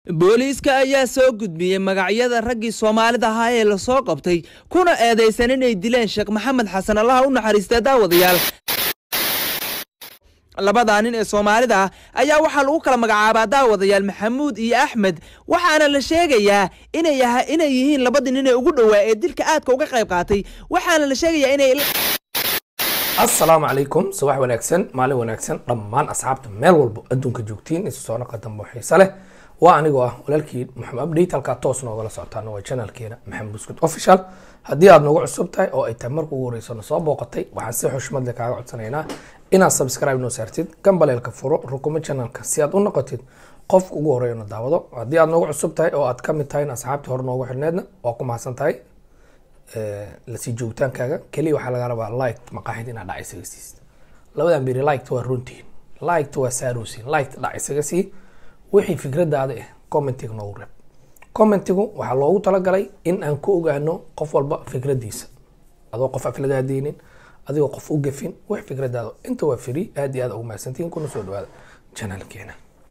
booliiska ayaa soo gudbiyey magacyada raggii soomaalida ahaa ee lasoo qabtay kuna eedaysan inay dileen sheekh maxamed xasan allaha u naxariistee daawadayaal labadaa nin ee soomaalida ah ayaa waxaa lagu kala magacaabaa daawadayaal maxamuud iyo axmed waxaana la sheegayaa inay inay yihiin labadii nin ee ugu dhowaa ee dilka aadka uga qayb qaatay waxaana la sheegayaa inay asalaamu calaykum subax wanaagsan maalin wanaagsan dhammaan asxaabta meel walbo adduunka joogtiin isu soo naqa dambo xiise leh waa anigoo ah walaalkii maxamed update halkaa toos noogala socotaan waa channelkeena maxamed buskud official haddii aad noogu cusub tahay oo ay tahay marka ugu horeyso na soo booqatay waxaan si xushmad leh kaaga codsanaynaa inaad subscribe noo saartid gambaleelka furo rukumo channelka si aad u noqotid qofka ugu horeeyo na daawado haddii aad noogu cusub tahay oo aad ka mid tahay asxaabtii hore noogu xidhneedna waa ku mahadsan tahay lasii joogitaankaaga keliya waxaa laga rabaa like maqaaxid inaad dhac isaga siisid labadan beri liketa waa runtiin liketa waa saaroosin liketa dhac isaga sii wixii fikradaada ah commentiga noogu reeb commentigu waxaa loogu talagalay in aan ku ogaano qof walba fikradiisa adoo qof afladaadeynin adigoo qof u gafin wix fikradaada inta waa free aad iyo aad ugu mahadsantihiin kuna soo dhawaada channelkeena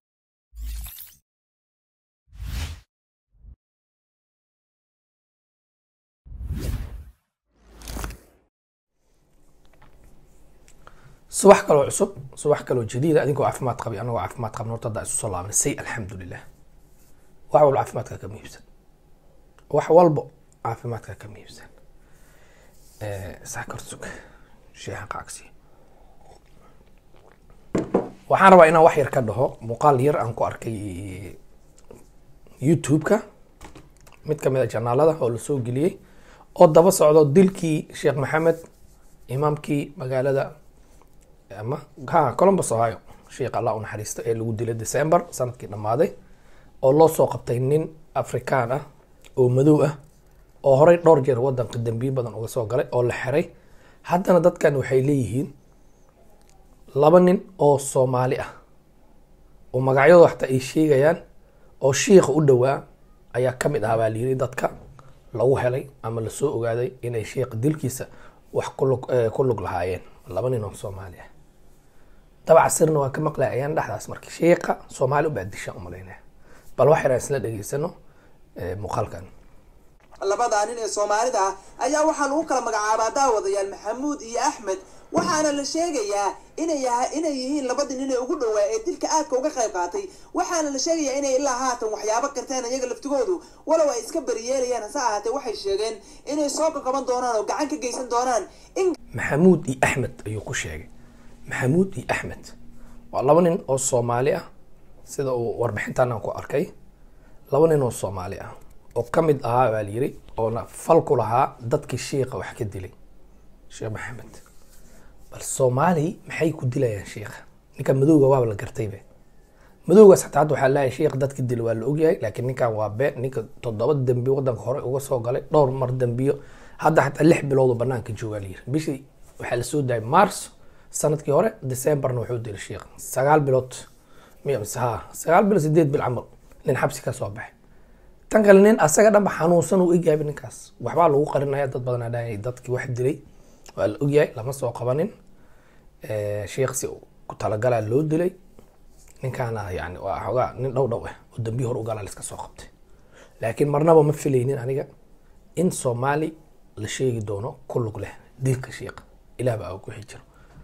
subax kaloo cusub subax kaloo jadiida adinkoo caafimaad qabi anagoo caafimaad qabna horta haddaa isu soo laabanay say alxamdulilah wax walba caafimaadka ka muhiibsan wax walbo caafimaadka ka muhiibsan saakarsug sheehan qaacsi waxaan rabaa inaan wax yar ka dhaho muuqaal yar aan ku arkay youtube-ka mid kamid a janaalada oo lasoo geliyey oo daba socdo dilkii sheekh maxamed imaamkii magaalada ama ha columbus ohio sheekh allah u naxariista ee lagu dilay december sanadkii dhammaaday oo loo soo qabtay nin afrikaan ah oo madow ah oo horey dhowr jeer wadanka dambiye badan uga soo galay oo la xiray haddana dadkan waxay leeyihiin laba nin oo soomaali ah oo magacyadooda xataa ay sheegayaan oo shiikha u dhowaa ayaa ka mid ah baa layiri dadka lagu helay ama lasoo ogaaday inay sheikha dilkiisa wax kulug ku lug lahaayeen laba nin oo soomaali ah dabaca sirna waan ka maqlay ayaan dhexdaas marka sheekha soomaali ubaa dishaan umalaynaya bal wax yaraan isla dhegeysano muuqaalkan labadaa nin ee soomaalida ah ayaa waxaa lagu kala magacaabaa daawadayaal maxamuud iyo axmed waxaana la sheegayaa inay inay yihiin labadii nin ee ugu dhowaa ee dilka aadka uga qayb qaatay waxaana la sheegayaa inay ilaa haatan waxyaabo karteen iyaga laftigoodu walow ay iska beriyeelayaan hase ahaatee waxay sheegeen inay soo qaqaban doonaan oo gacan ka geysan doonaan in maxamuud iyo axmed ayuu ku sheegay maxamuud iyo axmed waa laba nin oo soomaali ah sida uu warbixintan aan ku arkay laba nin oo soomaali ah oo ka mid ahaa baa layiri oona fal ku lahaa dadkii shiikha wax ka dilay sheekh maxamed bal soomaali maxay ku dilayaan shiikha ninka madowga waaba la gartaybe madowgaas xataa hadda waxaa leeyahay shiikh dadki dila waa la ogyahay laakiin ninkan waa been ninka toddoba dembi wadanka hore uga soo galay dhowr mar dembiyo hadda xataa lix bilood oo banaanka joogaa layiri bishii waxaa lasoo daayay mars sanadkii hore decemberna wuxuu dilay sheikh sagaal bilood miya mise ha sagaal bilood sideed bil camal nin xabsi ka soo baxay tan kale nin asaga dhanba xanuunsan uu egyahay ninkaas waxbaa lagu qarinaya dad badan dhahay dadkii wax dilay waa la ogyahay lama soo qabanin sheikh si ku talagalaa loo dilay ninkaana yani waa xoogaa nin dhow dhow ah oo dambiyi hor ugalaa liska soo qabtay laakiin marnaba ma filaynin aniga in soomaali la sheegi doono ku lug leh dilka sheikha ilaah baa ku xijiro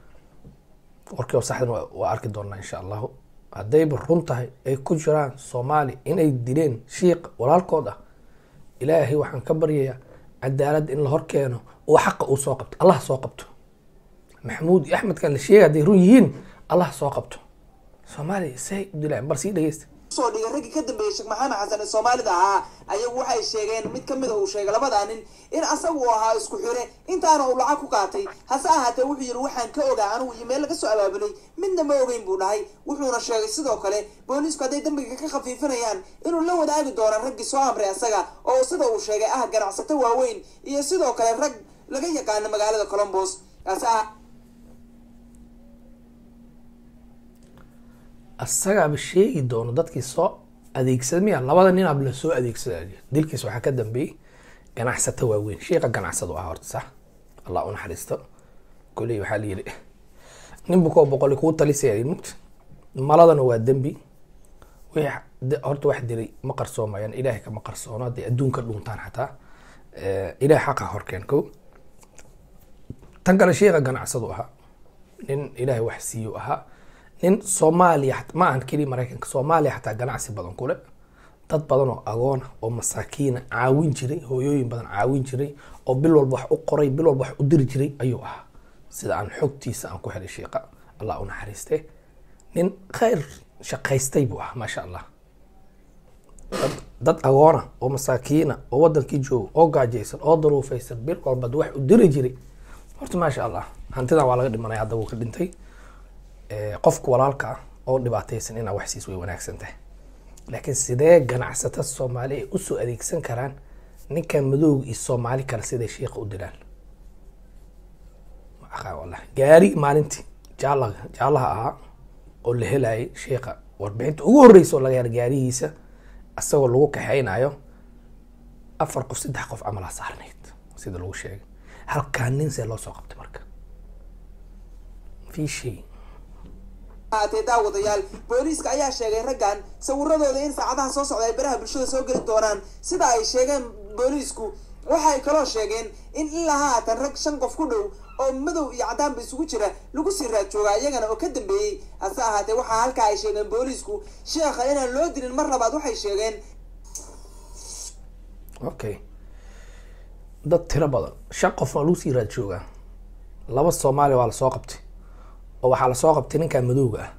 warkii oo saxdan waa arki doonaa insha allahu haddayba run tahay ay ku jiraan soomaali inay dileen shiikh walaalkood ah ilaahay waxaan ka baryayaa cadaalad in la hor keeno oo xaqa uu soo qabto allah soo qabto maxamuud iyo axmedkan la sheegay hadday run yihiin allah soo qabto soomaali say u dilaan bal sii dhegeysta soo dhigay raggii ka dambeeyey sheekh maxamed xasan ee soomaalida ahaa ayagu waxay sheegeen mid kamid a uu sheegay labadaa nin in asaga uu ahaa isku xire intaana uu lacag ku qaatay hase ahaatee wuxuu yidhi waxaan ka ogaa anigu iyo meel laga soo abaabulay midna ma ogeyn buu dhahay wuxuuna sheegay sidoo kale booliisku hadday dambiga ka khafiifinayaan inuu la wadaagi doono raggii soo amray asaga oo sida uu sheegay ah ganacsato waaweyn iyo sidoo kale rag laga yaqaano magaalada colombos hase asagaaba sheegi doono dadkii soo adeegsada miya labada nin ab lasoo adeegsada dilkiis waxaa ka dambeeyey ganacsato waaweyn sheika ganacsado ah horta sax allah u naxariisto koley waxaa la yidhi nin bukoo boqoli kuu talisaya mugta maladana waa dembi wixii de- horta wax dilay ma qarsoomayaan ilaahay kama qarsoono hadday adduunka dhuuntaan xataa Eh, ilaahay xaqa horkeen kow tan kale sheekha ganacsadu ahaa nin ilaahay wax siiyu ahaa nin soomaaliya xat- ma ahan keliya maraykanka soomaaliya xataa ganacsi badan kule dad badan oo agoona oo masaakiina caawin jiray hooyooyin badan caawin jiray oo bil walba wax u qoray bil walba wax u diri jiray ayuu ahaa sida aan xogtiisa aan ku helay sheeqa allah u naxariiste nin khayr shaqaystay buu ahaa maasha allah dad, dad agoona oo masaakiina oo wadankii jooga oo gaajaysan oo daruufaysan bil walba wax u diri jiray horta maasha allah hantidan waa laga dhimanaya hadda wuu ka dhintay Eh, qofka walaalka ah oo dhibaataysan inaa wax siis way wanaagsan tahay laakiin sidee ganacsatada soomaali ay usoo adeegsan karaan ninkan madowga iyo soomaali kale siday shiiqa u dilaan Ma aqaan wallahi gaari maalintii jaalaga jaalaha ahaa oo la helayay shiiqa warbixinta ugu horeysa oo laga hela gaarihiisa isagoo lagu kaxeynayo afar qof saddex qof camalaa saarnayd sida lagu sheegay halkaa nin see loo soo qabtay marka fi shay haatee daawadayaal booliiska ayaa sheegay raggan sawiradooda in saacadaha soo socda ay baraha bulshada soo geli doonaan sida ay sheegeen booliisku waxay kaloo sheegeen in ilaa haatan rag shan qof ku dhow oo madow iyo caddaanba isugu jira lagu sii raad joogaa iyagana oo ka dambeeyey hase ahaatee waxaa halkaa ay sheegeen booliisku sheekha inaan loo dilin mar labaad waxay sheegeen okay dad tiro badan shan qof waa lagu sii raad joogaa laba soomaali waa lasoo qabtay oo waxaa lasoo qabtay ninkan madowga ah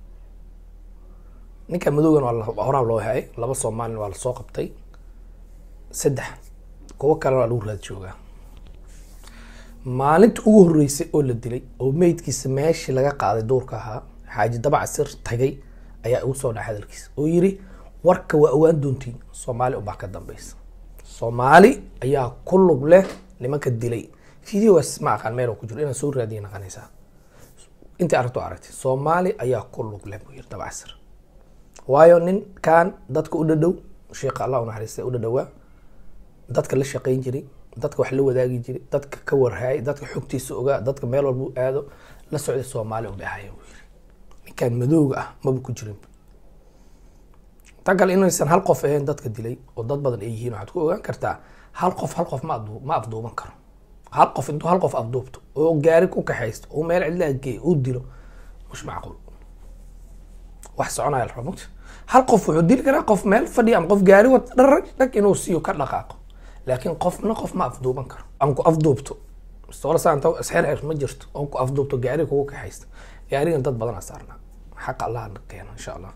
ninkan madowgana waa la- horaa loo hayay laba soomaalina waa lasoo qabtay saddex kuwo kalena waa lagu raad joogaa maalinta ugu horeysay oo la dilay oo meydkiisa meeshii laga qaaday duurka ahaa xaaji dabac sir tagay ayaa ugu soo dhaca hadalkiisa oo yiri warka waa ogaan doontiin soomaali ubaa ka dambeysa soomaali ayaa ku lug leh nimanka dilay videogaas ma aqaan meel uu ku jiro inaan soo raadiya naqanaysaa intii aragto aragtay soomaali ayaa ku lug leh buu yiri dabac sir waayo ninkan dadka u dhadhow sheekha allah u naxariistay u dhadhowaa dadka la shaqayn jiray dadka wax la wadaagi jiray dadka ka warhaayay dadka xogtiisa ogaa dadka meel walba u aado la socday soomaali u dhahaya buu yiri ninkan madowga ah maba ku jirin tan kale inaysan hal qof ahayn dadka dilay oo dad badan ay yihiin waxaad ku ogaan kartaa hal qof hal qof ma aduu- ma afduuban karo hal qof intuu hal qof afduubto oo gaari ku kaxaysto oo meel cidla geeyo uu dilo mush macquul wax soconaya la rabaa hal qof wuxuu dili karaa qof meel fadhiya ama qof gaari wata dharag dhag inuu siiyo ka dhaqaaqo laakiin qofna qof ma afduuban karo aan ku afduubto mustaqbal saanta isxeer ma jirto oon ku afduubto gaari kugu kaxaysto gaarigan dad badan aa saarnaa xaqa allah na keeno insha allah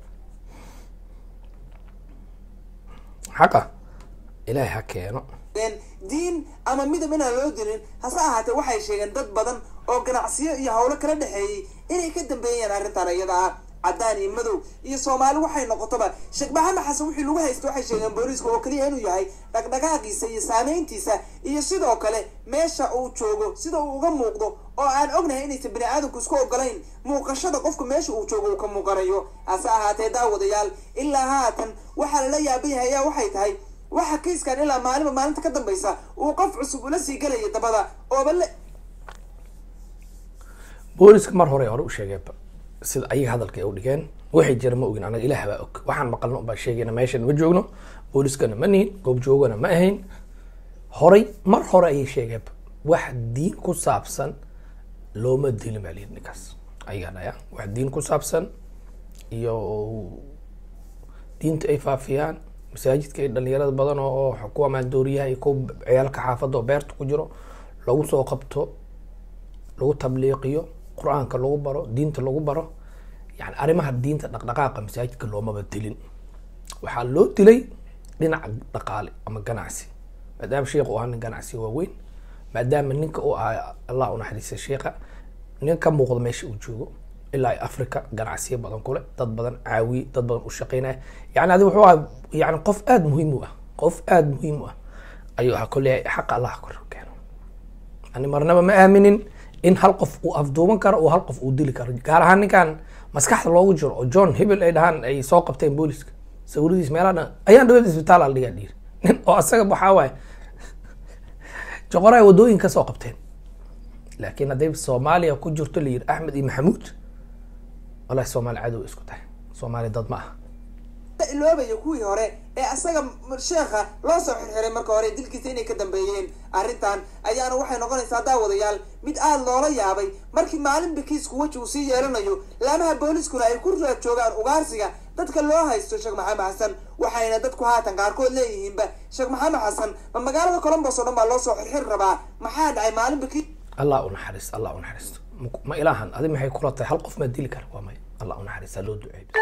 xaqa ilaahay ha keeno sheegeen diin ama midab inaan loo dilin hase ahaatee waxay sheegeen dad badan oo ganacsiyo iyo howlo kala dhexeeyey inay ka dambeeyeen arrintan iyada ah caddaan iyo madow iyo soomaali waxay noqotoba sheekh maxamed xasan wixii lagu haysta waxay sheegeen booliiska oo keliya inuu yahay dhaqdhaqaaqiisa iyo saameyntiisa iyo sidoo kale meesha uu joogo sida uu uga muuqdo oo aan ognahay inaysan bini aadamku isku ogolayn muuqashada qofka meesha uu joogo uu ka muuqanayo hase ahaatee daawadayaal ilaa haatan waxaa lala yaaban yahay ayaa waxay tahay waxa kiiskan ilaa maalinba maalinta ka dambaysa uu qof cusub ula sii gelaya dabada ooba le booliska mar hore hore u sheegeenba sida ayaga hadalka ay u dhigeen waxay jira ma ogin anaga ilaah baa og waxaan maqalno baa sheegayna meeshan ma joogno booliskana ma nihin goob joogana ma ahayn horay mar hore ayay sheegeenba wax diin ku saabsan looma dilin baa layidhi ninkaas ayagaa dhaya wax diin ku saabsan iyo diinta ay faafiyaan masaajidka ay dhalinyarada badan oo oo kuwa maandooriyaha iyo kuwa ciyaalka xaafadda oo beerta ku jiro lagu soo qabto lagu tabliiqiyo qur-aanka lagu baro diinta lagu baro yani arrimaha diinta dhaqdhaqaaqa masaajidka loomaba dilin waxaa loo dilay dhinaca dhaqaale ama ganacsi maadaama sheekhu uu ahaa nin ganacsi waaweyn maadaama ninka uu ahaa allah unaxariista sheekha nin ka muuqda meesha uu joogo ilaa ay africa ganacsiyo badan kule dad badan caawiye dad badan u shaqeynaya yani adi wuxuu ahaa yani qof aada muhiim u ah qof aada muhiim u ah ayuu ahaa kolley xaqa allah kor keeno ani marnaba ma aaminin in hal qof uu afduuban karo oo hal qof uu dili karo gaar ahaan ninkan maskaxda loogu jiro oo john hebel ay dhahaan ay soo qabteen booliska sawiradiis meelaha dhan ayaan dhawada isbitaal al dhigaa dhiir nin oo asaga waxaa waaye joqora ay wadooyin ka soo qabteen laakiin hadday soomaaliya ku jirto la yidhi axmed iyo maxamuud wallahi soomaali cadow isku tahay soomaali dad ma aha iloobaya kuwii hore ee asaga sheekha loo soo xirxiray marka hore dilkiisa inay ka dambeeyeen arrintan ayaana waxay noqonaysaa daawadayaal mid aada loola yaabay markii maalinba kiisku weji uu sii yeelanayo laamaha booliskuna ay ku raad joogaan ugaarsiga dadka loo haysto sheekh maxamed xasan waxayna dadku haatan qaarkood leeyihiinba sheekh maxamed xasan ma magaalada colombos oo dhan baa loo soo xirxiri rabaa maxaa dhacay maalinba kiis allah u naxariisto allah u naxariisto ma ilaahan adi maxay kula tahay hal qof maa dili kara waa may allah u naxariista loo duceeyo